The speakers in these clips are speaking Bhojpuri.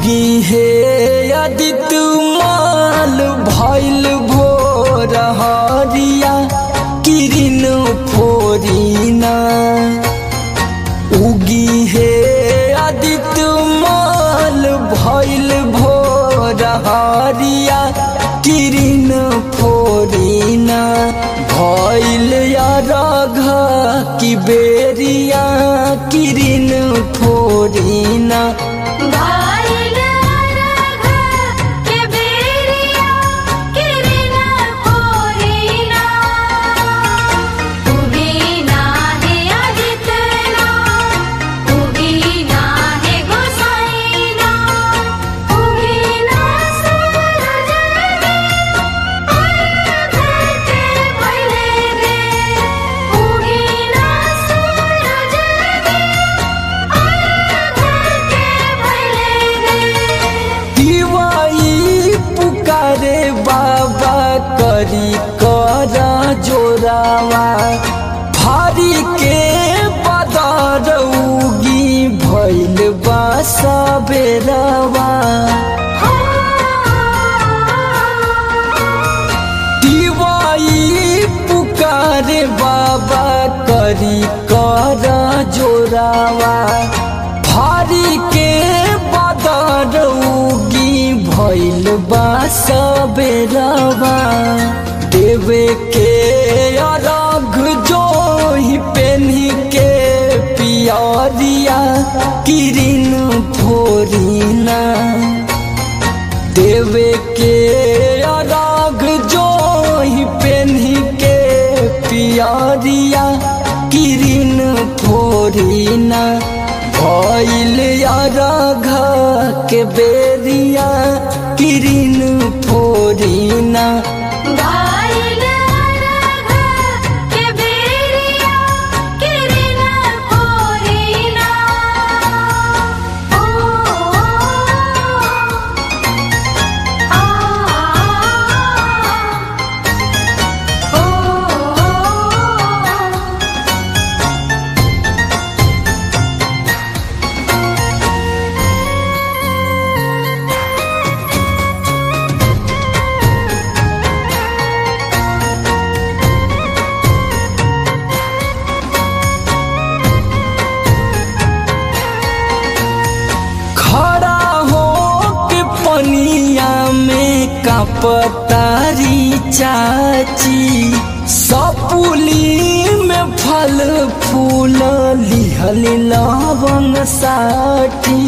उगी हे अदित माल भैल भोर हरिया किरिन फोरिना उगी हे अदित माल भैल भोर हरिया किरिन फोरिना भैल रघ की बेरिया किरिन फोरिना भाइल राघ के बेरिया किरण फोरिना उगीना है आदितना उगीना है गोसाईना उगीना सूरज रे अर्घ के भइले रे उगीना सूरज रे अर्घ के भइले रे दिवाई पुकारे बाबा करी कर जोरावा भारी के बदर उगी भैल बासा बेरवा दिवाई पुकारे बाबा करी कर जोरावा भारी के बदर उगी भैल बास बेरवा देवे के अरघ जो ही पेन्ही के पियरिया किरिन फोरिना देवे के अराग जो ही पेन्ही के पियरिया किरिन फोरिना भइल अरघ के बेरिया किरिन फोरिना भाइल राघ के बेरिया किरण फोरिना ओ आ ओ खड़ा हो के पनिया में कापतारी चाची सपुली में फल फूल लिहल लवंग साठी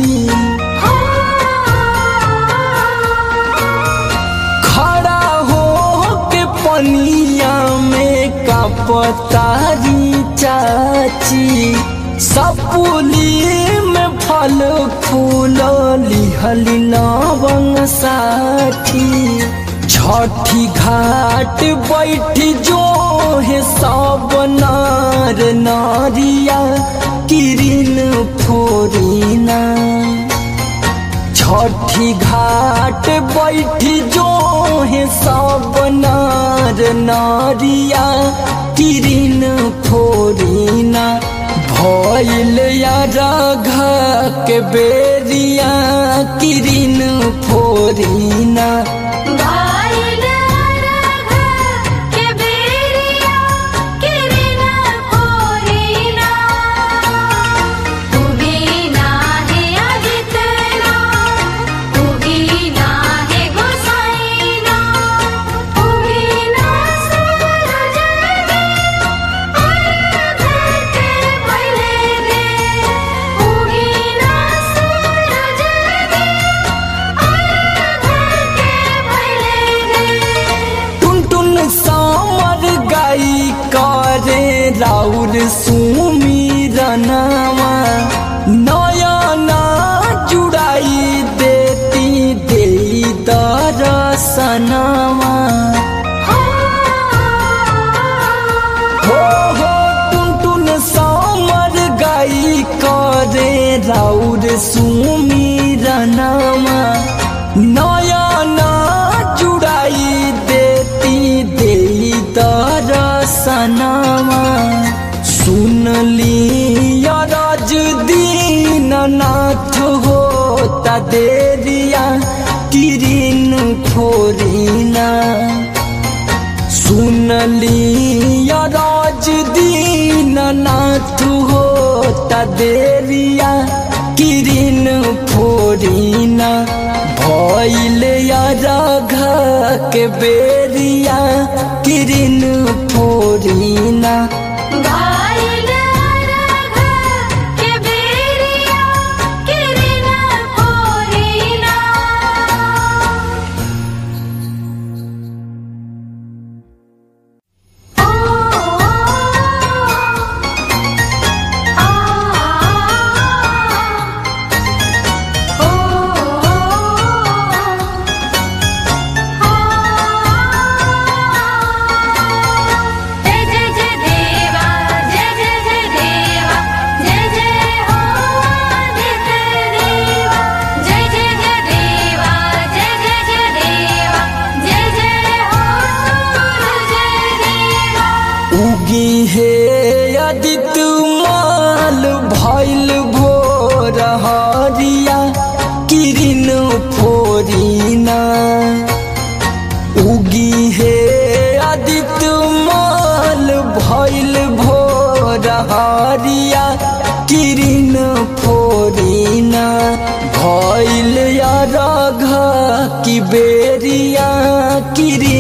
खड़ा हो के पनिया में कापतारी चाची सपुली में फल फूल लिहल लवंग साठी छठी घाट बैठ जो है सब नार नारिया किरिन फोरिना छठी घाट बैठ जो है सब नार नारिया किरिन फोरिना भइल राघ के बेरिया किरिन फोरिना भाइल राघ के बेरिया किरण फोरिना उगीना है आदितना उगीना है गोसाईना उगीना सूरज रे अर्घ के भइले रे उगीना सूरज रे अर्घ के भइले रे टुन टुन सामर गाई करे राउर सुमीरनवा नयना जुड़ाई देती दे दरसनवा हो हो टुन टुन सामर गाई करे राउर सुमीरनवा नयना जुड़ाई देती दे दरसनवा सुन ली राज दीननाथ हो होता देरिया किरिन फोरिना सुनली राज दीन नाथ होता देरिया किरिन फोरिना भइल राघ के बेरिया किरिन फोरिना भाइल राघ के बेरिया किरण फोरिना ओ आ ओ जय जय जय देवा जय जय जय देवा जय जय हो आदित्य देवा जय जय जय देवा जय जय जय देवा जय जय हो सूरज देवा उगी हे अदित माल भइल भोर हरिया किरिन फोरिना उगी हे अदित माल भइल भोर हरिया किरिन फोरिना भइल राघ की बेरिया किरिन